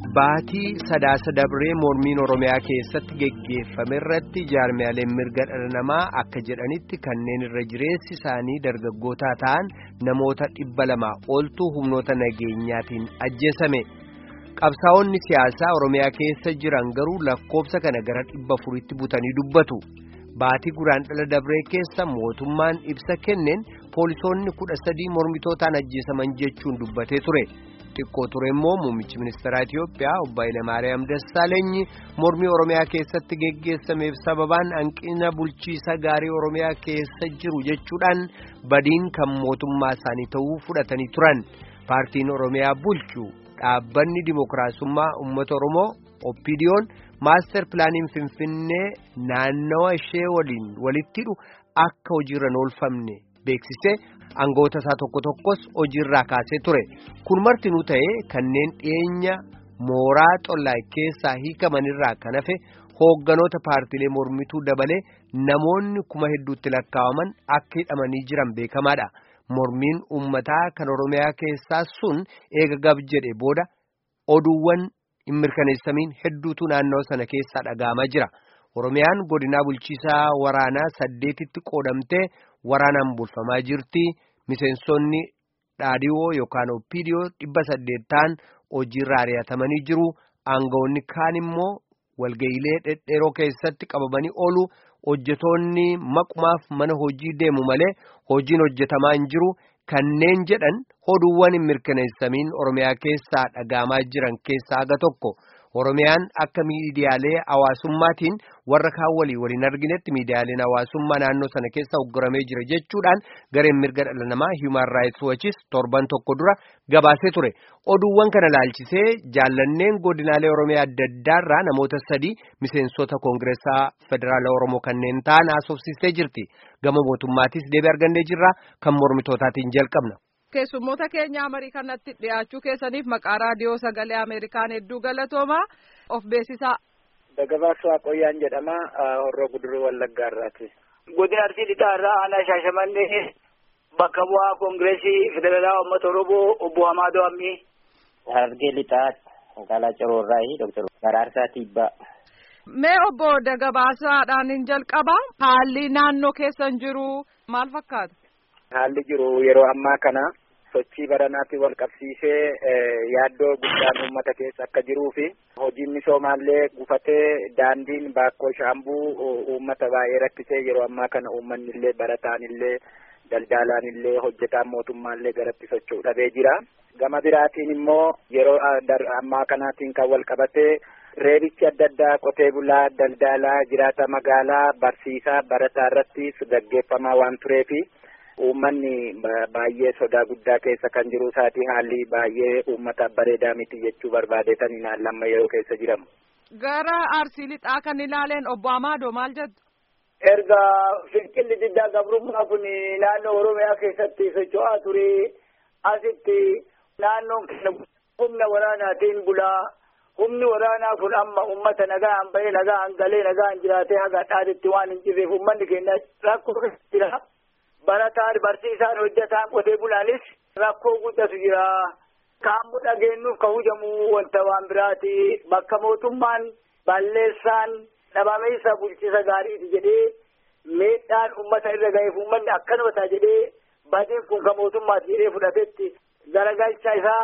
Baatii sadaasa dabree mormiin Oromiyaa keessatti geggeeffame irratti jaarmiyaaleen mirga dhala namaa akka jedhanitti kanneen irra jireessi isaanii dargaggootaa ta'an namoota dhibba lamaa oltu humnoota nageenyaatiin ajjeesame. Qabsaa'onni siyaasaa Oromiyaa keessa jiran garuu lakkoofsa kana gara dhibba afuritti butanii dubbatu. Baatii guraandhala dabree keessa mootummaan ibsa kenneen poolisoonni kudha sadii mormitootaan ajjeesaman jechuun dubbatee ture. xiqqoo ture immoo muummichi ministeeraa Itiyoophiyaa obbo Hayilamaariyaam Dassaalenyi mormii Oromiyaa keessatti geggeessameef sababaan hanqina bulchiisa gaarii Oromiyaa keessa jiru jechuudhaan badiin kan mootummaa isaanii ta'uu fudhatanii turan paartiin Oromiyaa bulchu dhaabbanni dimookiraasummaa uummata Oromoo oppidiyoon maaster pilaaniin Finfinnee naannawa ishee waliin walitti hidhu akka hojiirra oolfamne beeksisee. Angoota isaa tokko tokkos hojiirraa kaasee ture kun martinuu ta'ee kanneen dhiyeenya mooraa xollaa keessaa hiikamanirraa kan hafe hoogganoota paartilee mormituu dabalee namoonni kuma hedduutti lakkaa'aman akka hidhamanii jiran beekamaadha mormiin uummataa kan oromiyaa keessaa sun eega gab jedhe booda oduuwwan hin mirkaneessamiin hedduutu naannoo sana keessaa dhaga'amaa jira oromiyaan godinaa bulchiisaa waraanaa saddeetitti qoodamtee. Waraanaan bulfamaa jirti miseensonni dhaadhiwoo yookaan oppiidiyoo dhibba saddeet ta'an hojiirra ari'atamanii jiru aangawoonni kaan immoo walga'iilee dhedheeroo keessatti qabamanii oolu hojjetoonni maqumaaf mana hojii deemu malee hojiin hojjetamaa hin jiru kanneen jedhan oduuwwan hin mirkaneessamiin oromiyaa keessaa dhaga'amaa jiran keessaa aga tokko. Oromiyaan akka miidiyaalee hawaasummaatiin warra kaan walii waliin arginetti miidiyaaleen hawaasummaa naannoo sana keessa ugguramee jira jechuudhaan gareen mirga dhala namaa Human Rights Watchis torban tokko dura gabaasee ture. Oduuwwan kana laalchisee jaallanneen godinaalee Oromiyaa adda addaarraa namoota sadii miseensota Koongireesaa Federaala Oromoo kanneen ta'an haasofsiistee jirti. Gama mootummaatis deebii argannee jirra kan mormitootaatiin jalqabna. Keessummoota keenya Ameerikaa kanatti dhiyaachuu keessaniif maqaa raadiyoo sagalee Ameerikaan hedduu galatooma of beeksisaa. Dagabaas Waaqooyyaan jedhama Horroo Guduruu Wallaggaa irraati. Godina Arsii Lixaa irraa aanaa Shaashamannee bakka bu'aa Koongireesii Federaalaa Uummata Oromoo obbo Hamaadoo Ammii. Harargee Lixaa magaalaa Ciroo irraa Dooktar Baraarsaa Tiibbaa. Mee obbo Dagabaasaadhaan hin jalqaba haalli naannoo keessan jiru maal fakkaata? Haalli jiru yeroo ammaa kana sochii baranaatiin wal qabsiisee yaaddoo guddaan uummata keessa akka jiruu fi hojiin misoomaallee gufatee daandiin baakkoo shaambuu uummata baay'ee rakkisee yeroo ammaa kana uummanni illee barataan illee daldalaan illee hojjetaan mootummaallee garatti socho'u dhabee jira. Gama biraatiin immoo yeroo ammaa kanaatiin kan wal qabatee reebichi adda addaa qotee bulaa daldalaa jiraata magaalaa barsiisaa barataa irratti gaggeeffamaa waan tureefi. Uummanni baay'ee sodaa guddaa keessa kan jiru isaati haalli baay'ee uummataaf bareedaa miti jechuu barbaadeetanii lamma yeroo keessa jiramu. Gara arsii lixaa kan ilaaleen obbo Amaadoo maal jettu? Erga fincilli diddaa gabrummaa kun naannoo Oromiyaa keessatti socho'aa ture asitti naannoon keenya humna waraanaatiin bulaa humni waraanaa kun amma uummata nagaan bahee nagaan galee nagaan jiraatee haga dhaaditti waan hin jirreef uummanni keenya rakkoo jira. Barataan barsiisaan hojjetaan qotee bulaanis rakkoo guddatu jira. Kaammu dhageenyuuf kan hujamu wanta waan biraati. Bakka mootummaan balleessaan dhabameessa bulchiisa gaariiti jedhee miidhaan uummata irra ga'eef uummanni akkanuma ta'a jedhee badiin kun kan mootummaati jedhee fudhatetti garagalcha isaa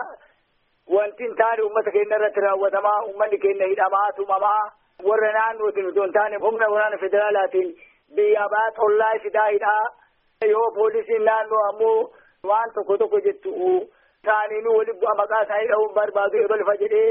wanti hin taane uummata keenya irratti raawwatamaa uummanni keenya hidhamaa tumamaa warra naannootiin osoo hin taane humna waraana federaalaatiin biyya baa xollaa fidaa hidhaa. yoo poolisiin naannoo ammoo waan tokko tokko jettu taaniinuu waliin bu'a maqaa isaanii dha'uun barbaadu ebalfa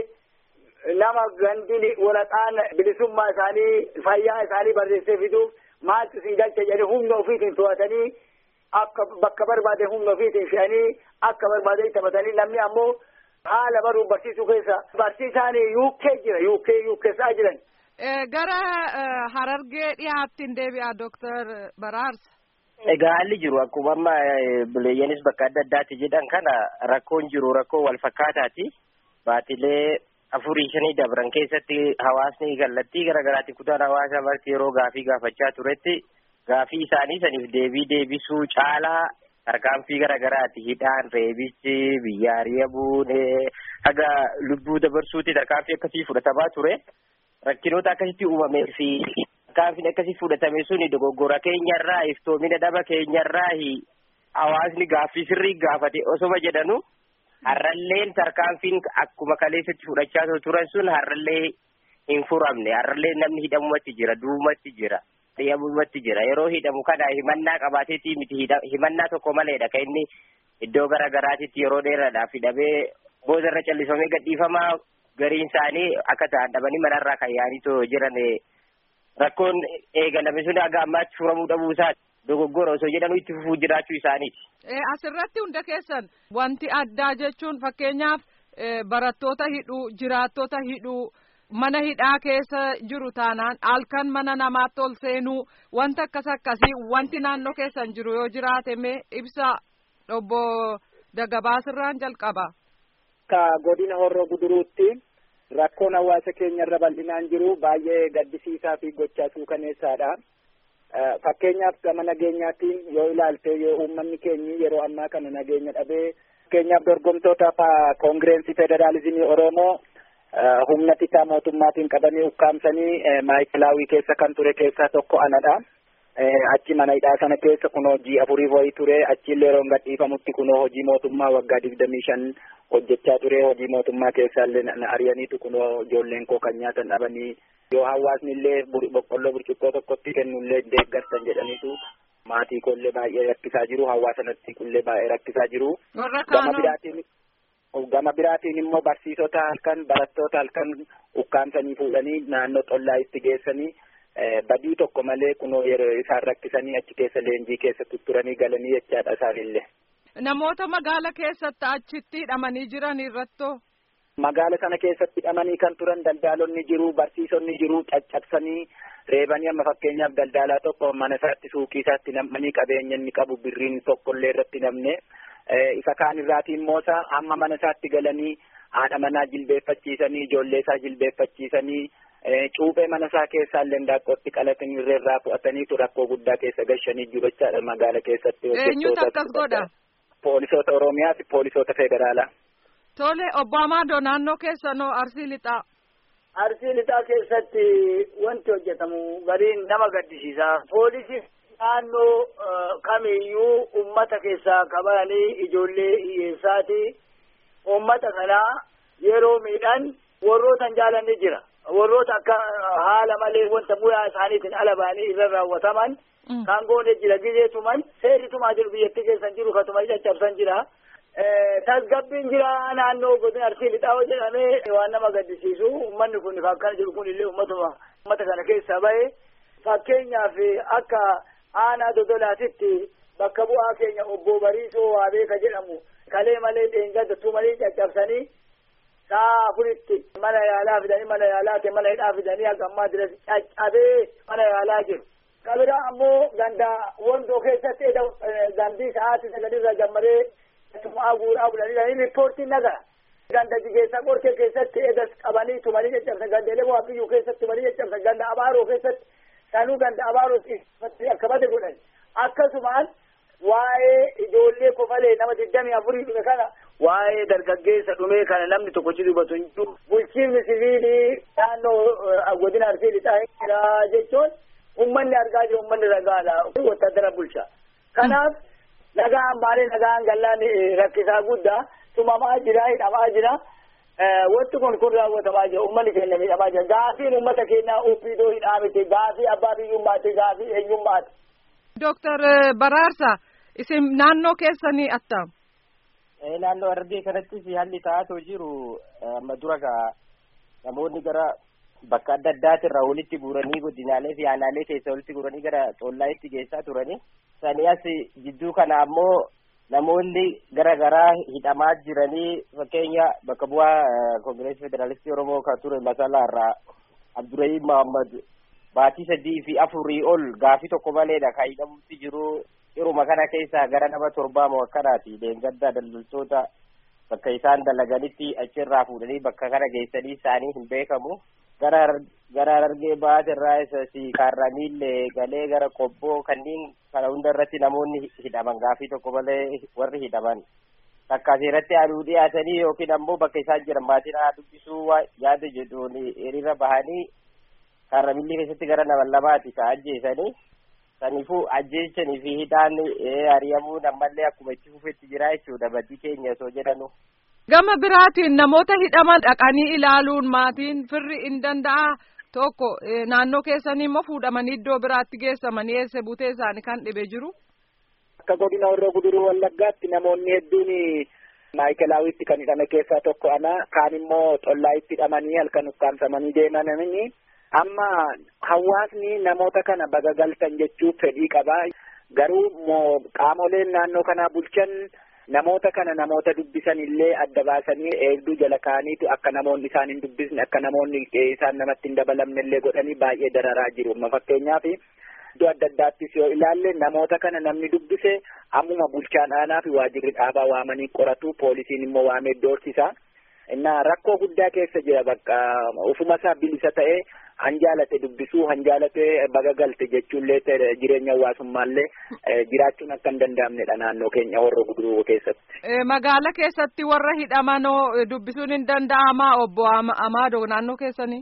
jedhee nama gandini waraqaan bilisummaa isaanii fayyaa isaanii barreessee fiduuf maaltu isin galcha jedhee humna ofiitiin to'atanii akka bakka barbaade humna ofiitiin fe'anii akka barbaade taphatanii namni ammoo haala baruuf barsiisuu keessa barsiisaan yuukkee jira yuukkee yuukkeessaa jiran. Gara Harargee dhiyaattiin deebi'a Dooktar Baraarsa. Egaa haalli jiru akkuma amma bileeyyanis bakka adda addaatti jedhan kana rakkoon jiru rakkoo wal fakkaataati. Baatilee afurii shanii dabran keessatti hawaasni kallattii garaagaraatti kutaan hawaasaa marti yeroo gaafii gaafachaa turetti gaafii isaanii saniif deebii deebisuu caalaa tarkaanfii garaagaraati hidhaan reebichi biyya ari'amuun haga lubbuu dabarsuuti tarkaanfii akkasii fudhatamaa ture rakkinoota akkasitti uumamee fi tarkaanfiin akkasii fudhatame suni dogoggora keenyarraa iftoomina dhaba keenyarraa hawaasni gaaffii sirrii gaafate osoma jedhanu har'alleen tarkaanfiin akkuma kaleessatti fudhachaa turan sun har'allee hin furamne har'allee namni hidhamumatti jira duumatti jira hidhamumatti jira yeroo hidhamu kana himannaa qabaateetii miti himannaa tokko maleedha kan inni iddoo garaagaraatitti yeroo dheeraadhaaf hidhamee boozarra callisfamee gadhiifamaa gariin isaanii akka ta'an dhabanii manarraa kan yaa'anii jiran rakkoon eegalame sun haga ammaatti furamuu dhabuu isaati. dogoggora osoo jedhanuu itti fufuu jiraachuu isaaniiti. Asirratti hunda keessan wanti addaa jechuun fakkeenyaaf barattoota hidhuu jiraattota hidhuu mana hidhaa keessa jiru taanaan halkan mana namaatti ol seenuu wanta akkas akkasii wanti naannoo keessan jiru yoo jiraate mee ibsa obbo Dagabaasirraan jalqaba. Ka godina horroo guduruutti rakkoon hawaasa keenya irra bal'inaan jiru baay'ee gaddisiisaa fi gochaa suukaneessaadha. fakkeenyaaf gama nageenyaatiin yoo ilaalte yoo uummanni keenyi yeroo ammaa kana nageenya dhabee fakkeenyaaf dorgomtoota koongireensii federaalizimii oromoo humna tikaa mootummaatiin qabanii ukkaamsanii maayikilaawii keessa kan ture keessaa tokko anadha. achi mana hidhaa sana keessa kunoo hojii afurii wayii ture achiillee yeroo gadhiifamutti kunoo hojii mootummaa waggaa digdamii shan hojjechaa ture hojii mootummaa keessaallee na ari'aniitu kunoo ijoolleen koo kan nyaatan dhabanii yoo hawaasni illee boqqolloo burcuqqoo tokkotti kennullee deeggartan jedhaniitu maatii koollee baay'ee rakkisaa jiru hawaasanatti illee baay'ee rakkisaa jiru. gama biraatiin gama biraatiin immoo barsiisota halkan barattoota halkan ukkaamsanii fuudhanii naannoo xollaa itti geessanii badii tokko malee kunoo yeroo isaan rakkisanii achi keessa leenjii keessa tutturanii galanii jechaadha isaanillee. Namoota magaala keessatti achitti hidhamanii jiran irrattoo. Magaala sana keessatti hidhamanii kan turan daldaalonni jiru barsiisonni jiru caccabsanii reebanii amma fakkeenyaaf daldaalaa tokko mana isaatti suuqii isaatti namanii qabeenya inni qabu birriin tokkollee irratti namne isa kaan irraatiin immoo amma mana isaatti galanii haadha manaa jilbeeffachiisanii ijoollee isaa jilbeeffachiisanii cuuphee mana isaa keessaa illee ndaaqqootti qalatanii irreerraa fu'ataniitu rakkoo guddaa keessa gashanii jiru jechaadha magaala keessatti. Eenyutu akkas godha? Poolisoota Oromiyaa fi poolisoota federaalaa. Tole obbo Amaadoo naannoo keessanoo Arsii Lixaa. Arsii Lixaa keessatti wanti hojjetamu gariin nama gaddisiisa. Poolisii naannoo kamiyyuu ummata keessaa qabanii ijoollee hiyyeessaati. Ummata kanaa yeroo miidhan warroota jaalanni jira. warroota akka haala malee wanta bu'aa isaaniitiin ala ba'anii irra raawwataman kan goone jira gizeetuman seerritumaa jiru biyyattii keessan jiru katuma caccabsan jira. Tasgabbiin jira naannoo godina arsii lixaa jedhamee waan nama gaddisiisu uummanni kun akkana jiru kun illee uummatuma uummata kana keessa bahe fakkeenyaaf akka aanaa dodolaatitti bakka bu'aa keenya obbo Bariisoo Waabeeka jedhamu kalee malee dheengadda tumanii caccabsanii saa afuritti mana yaalaa fidanii mana yaalaa ta'e mana hidhaa fidanii akka ammaa diras caccabee mana yaalaa jiru. Kabira ammoo ganda wondoo keessatti gandii sa'aatii sagalirra gammadee tumaa guuraa bulanii riippoortiin nagara. Ganda jigeessa qorkee keessatti eegas qabanii tumanii caccabsan gandeelee waaqiyyuu keessatti tumanii caccabsan ganda abaaroo keessatti sanuu ganda abaaroo akka bade godhan. Akkasumaan waa'ee ijoollee kofalee nama digdamii afurii dhume kana waa'ee dargaggeessa dhumee kana namni tokkochi dubbatu hin jiru. Bulchiinsi siviilii naannoo godina arsii lixaa jira jechuun uummanni argaa jiru uummanni ragaadha wattaaddara bulcha. Kanaaf nagaan maalee nagaan gallaan rakkisaa guddaa tumamaa jira hidhamaa jira. Wanti kun kun raawwatamaa jira uummanni keenya miidhamaa jira. Gaafiin uummata keenyaa uffidoo hidhaa miti gaafii abbaa biyyummaati gaafii eenyummaati. Dooktar Baraarsa isin naannoo keessanii attam. naannoo Harargee kanattis haalli ta'aa jiru amma dura gaa namoonni gara bakka adda addaati irraa walitti guuranii godinaalee fi aanaalee keessa walitti guuranii gara xollaayitti geessaa turani. Sani as jidduu kana ammoo namoonni gara garaa hidhamaa jiranii fakkeenya bakka bu'aa koongireesii federaalistii Oromoo kan ture masalaa irraa Abdurrahim Muhammad baatii sadii fi afurii ol gaafii tokko maleedha kan hidhamutti jiru yeruma kana keessa gara nama torbaa moo akkanaati leengaddaa daldaltoota bakka isaan dalaganitti achirraa fuudhanii bakka kana geessanii isaanii hin beekamu gara gara Harargee baatirraa isasi kaarramiillee galee gara qobboo kanneen kana hunda irratti namoonni hidhaman gaafii tokko malee warri hidhaman takka seeratti aduu dhiyaatanii yookiin ammoo bakka isaan jiran maatiin haa dubbisuu yaada jedhuun hiriira bahanii kaarramillee keessatti gara nama lamaati ka ajjeesanii saniifuu ajjeechanii fi hidhaan ari'amuun ammallee akkuma itti fufetti jira jechuudha badii keenya osoo jedhanu. Gama biraatiin namoota hidhaman dhaqanii ilaaluun maatiin firri hin danda'a tokko naannoo keessanii immoo fuudhamanii iddoo biraatti geessamanii eessa butee isaanii kan dhibee jiru. Akka godina Horroo Guduruu Wallaggaatti namoonni hedduun maayikilaawitti kan hidhame keessaa tokko ana kaan immoo xollaayitti hidhamanii halkan ukkaamsamanii deemanii amma hawaasni namoota kana baga galtan jechuu fedhii qabaa garuu qaamoleen naannoo kanaa bulchan namoota kana namoota dubbisan illee adda baasanii eegduu jala kaa'aniitu akka namoonni isaan hin dubbisne akka namoonni isaan namatti hin dabalamne illee godhanii baay'ee dararaa jiru amma fakkeenyaaf iddoo adda addaattis yoo ilaalle namoota kana namni dubbise ammuma bulchaan aanaa fi waajirri dhaabaa waamanii qoratu poolisiin immoo waamee doorsisa innaa rakkoo guddaa keessa jira bakka ufuma isaa bilisa ta'ee hanjaalate dubbisuu hanjaalate baga galte jechuullee jireenya hawaasummaallee jiraachuun akka hin danda'amnedha naannoo keenya horroo guduruu keessatti. Magaala keessatti warra hidhamanoo dubbisuun hin danda'amaa obbo Amaadoo naannoo keessanii.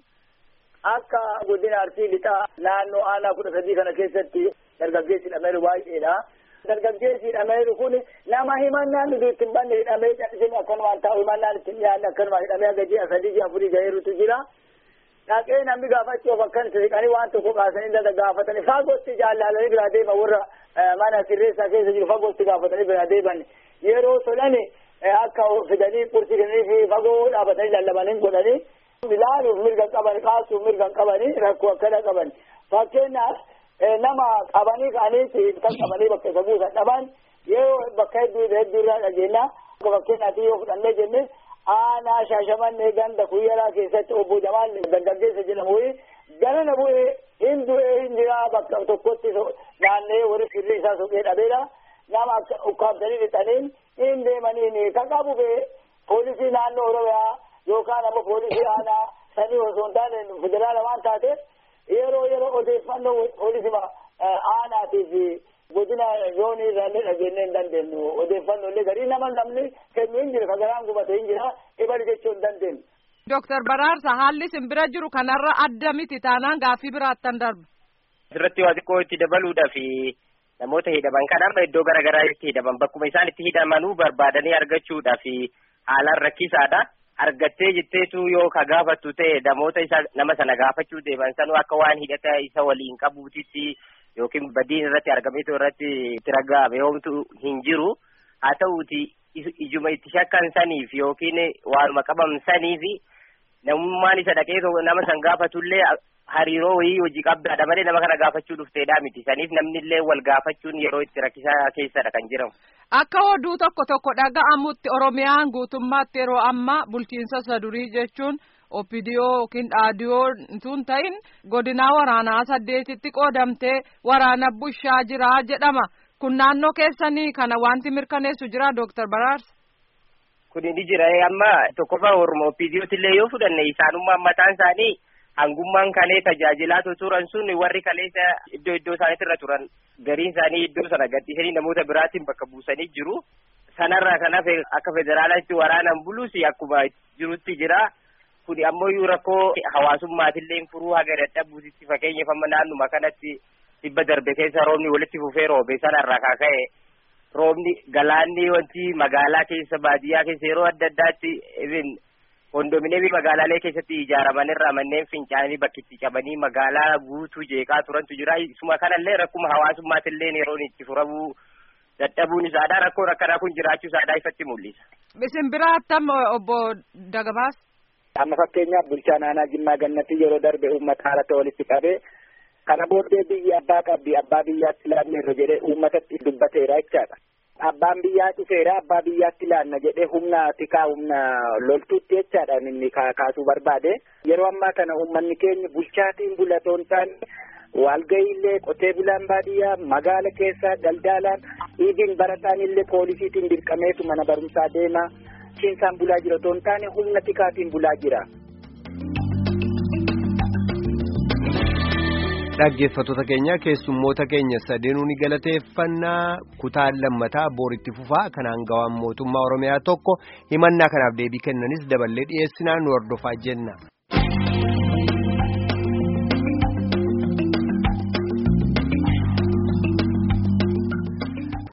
Akka godina arsii lixaa naannoo aanaa kudha sadii kana keessatti dargaggeessi hidhameeru baay'eedha. Dargaggeessi hidhameeru kun nama himannaan nuti ittiin banne hidhamee callisanii akkanumaan taa'u himannaan ittiin dhiyaanne akkanumaan hidhamee aga ji'a sadii ji'a afurii gaheerutu jira. Dhaqee namni gaafachuuf akkan siqanii waan tokko kaasanii dada gaafatanii fagootti jaallalanii biraa deeman warra mana sirreessaa keessa jiru fagootti gaafatanii biraa deeman yeroo solan akka fidanii qursii kennanii fi fagoo dhaabatanii lallabanii godhanii ilaaluuf mirga qaban kaasuuf mirga qabanii rakkoo akkana qaban fakkeenyaaf nama qabanii ka'anii kan qabanii bakka isa buusan dhaban yeroo bakka hedduu hedduu irraa dhageenya fakkeenyaaf yoo fudhannee jenne aanaa shaashamannee ganda kuyyaraa keessatti obbo Jamaal dargaggeessa jedhamu ganana bu'ee hin du'ee hin jiraa bakka tokkotti naannee warri firri isaa soqee dhabeera nama ukkaamsanii lixaniin hin deemaniin kan qabu bee poolisii naannoo oromiyaa yookaan ammoo poolisii aanaa sanii osoo hin taane federaala waan taateef yeroo yeroo odeeffannoo poolisii aanaatiif godina zoonii irraallee dhageenyee hin dandeenyu odeeffannoo illee garii nama namni kennu hin jira kagaraan gubate hin jira ibali jechuu hin dandeenyu. Dooktar Baraarsa haalli isin bira jiru kanarra adda miti taanaan gaaffii biraattan darba. Asirratti waa xiqqoo itti dabaluudhaaf namoota hidhaman kanarra iddoo garaagaraa itti hidhaman bakkuma isaan itti hidhamanuu barbaadanii argachuudhaaf haalaan rakkisaadha. Argattee jetteetu yoo ka gaafattu ta'e namoota isa nama sana gaafachuu deeman sanuu akka waan hidhata isa waliin qabuutitti yookiin badiin irratti argameetu irratti itti raggaame yoomtu hin jiru haa ta'uuti ijuma itti shakkan saniif yookiin waanuma qaban saniif namummaan isa dhaqee nama san gaafatullee hariiroo wayii hojii qabdaadha malee nama kana gaafachuu dhufteedha miti saniif namnillee wal gaafachuun yeroo itti rakkisaa keessadha kan jiramu. Akka oduu tokko tokko dhaga'amutti Oromiyaan guutummaatti yeroo ammaa bulchiinsa sadurii jechuun opidiyoo yookiin dhaadiyoo tun ta'in godinaa waraanaa saddeetitti qoodamtee waraana bushaa jira jedhama. Kun naannoo keessanii kana wanti mirkaneessu jira Dooktar Baraarsa. Kun ni jira amma tokkoffaa Oromoo opidiyootillee yoo fudhanne isaanummaan mataan isaanii hangummaan kalee tajaajilaa turan sun warri kaleessa iddoo iddoo isaaniitirra turan gariin isaanii iddoo sana gadhiisanii namoota biraatiin bakka buusanii jiru. Sanarraa kan hafe akka federaalaatti waraanan bulus akkuma jirutti jira. Kun ammoo rakkoo hawaasummaatillee furuu haga dadhabuutitti fakkeenyaaf amma naannuma kanatti dhibba darbe keessa roobni walitti fufee roobe sanarraa kan ka'e roobni galaanni wanti magaalaa keessa baadiyyaa keessa yeroo adda addaatti kondominiyeemii magaalaalee keessatti ijaaraman irraa manneen fincaanii bakkitti qabanii magaalaa guutuu jeeqaa turantu jira. Isuma kanallee rakkuma hawaasummaatillee yeroon itti furamuu dadhabuun isaadha. Rakkoon akkanaa kun jiraachuu isaadha ifatti mul'isa. Isin biraa attam obbo Dagabaas. Amma fakkeenyaaf bulchaan aanaa Jimmaa Gannatii yeroo darbe uummata haalata walitti qabee kana booddee biyyi abbaa qabdi abbaa biyyaatti ilaanneerra jedhee uummatatti dubbateera jechaadha. Abbaan biyyaa dhufeera abbaa biyyaatti ilaanna jedhee humna tikaa humna loltuutti jechaadha inni kaasuu barbaade. Yeroo ammaa kana uummanni keenya bulchaatiin bulatoon taane walga'iillee qotee bulaan baadiyyaa magaala keessa daldalaan dhiigiin barataan illee poolisiitiin dirqameetu mana barumsaa deema. Ciinsaan bulaa jira otoo hin taane humna tikaatiin bulaa jira. dhaggeeffattoota keenya keessummoota keenya sadeenuu ni galateeffannaa kutaan lammataa booritti fufaa kan hangawaan mootummaa oromiyaa tokko himannaa kanaaf deebii kennanis daballee dhiyeessinaan nu hordofaa jenna.